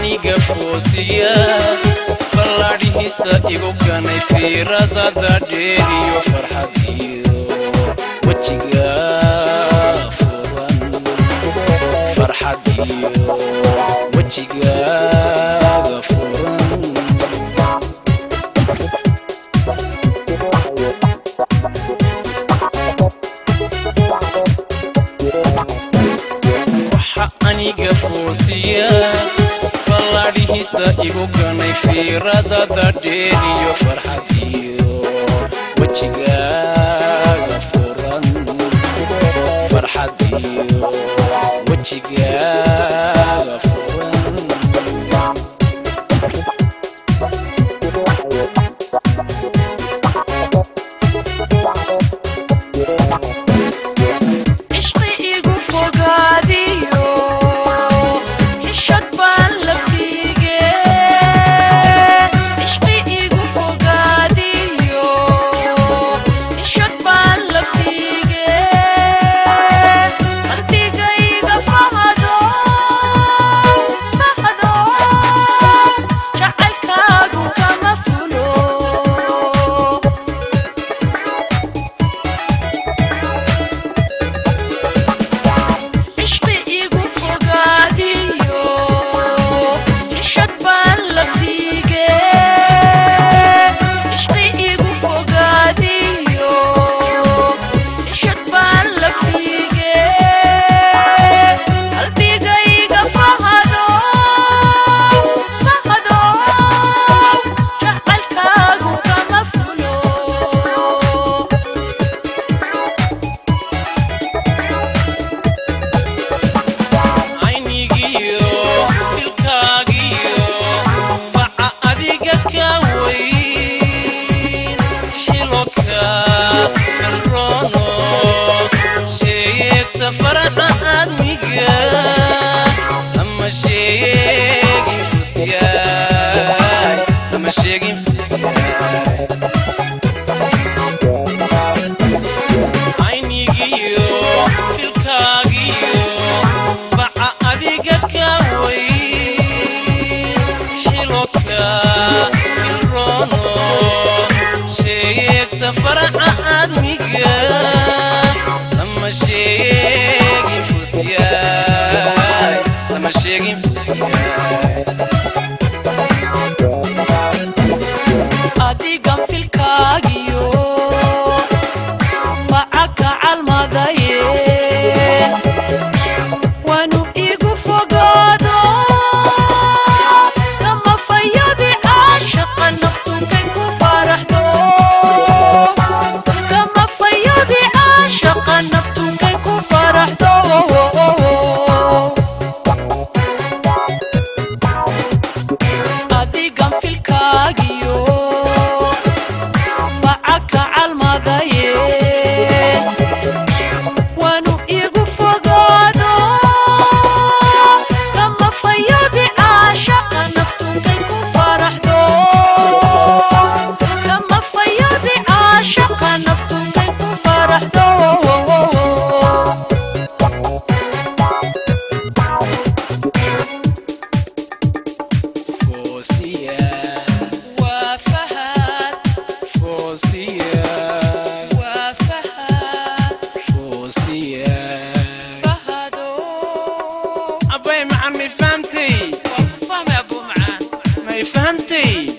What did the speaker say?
aniga foosiya fallaadhihiisa igu ganay fiiradada dheeriyo farxad iyo wejiga furan farxad iyo wejigaaga furan waxa aniga foosiya fallaadhihiisa igu ganay fiiradada dheeriyo farxad iyo wejigaaga furan farxad iyo wejigaaga furan cishqi igu fogaadiyo xishad baan la fiige cishqi igu fogaadiyo xishad baan la fiige qalbigayga fahado fahado jacaylkaagu kama fulo cishqi igu fogaadiyo xishad baan la fiige cishqi igu fogaadiyo xishad baan la fiige qalbigayga fahado fahado jacaylkaagu kama fulo aynigiyo filkaagiyo faca adiga ka weyn xiloka kalroono sheegta faraxa aadmiga ama sheegin fusyaay ama sheegin fusyaay aynigiyo filkaagiyo faca adiga ka weyn xiloka ilroono sheegta faraxa aadmiga lama sheegin fusyaay lama sheegin fusyaay adigan filkaagiyo facaka calmadaye waanu igu fogaado kama fayadi caashaqa naftunkay ku faraxdo kama fayadi caashaqa naftunkay ku faraxdo adigan filkaagiyo facaka calmadaye waanu igu fogaado kama fayadi caashaqa naftunkay ku faraxdo kama fayadi caashaqa naftunkay ku faraxdo foosiya waa fahad foosiya waa fahad foosiya fahado abay macan may fahamtay waa ku fahmay abuu macaan may fahamtay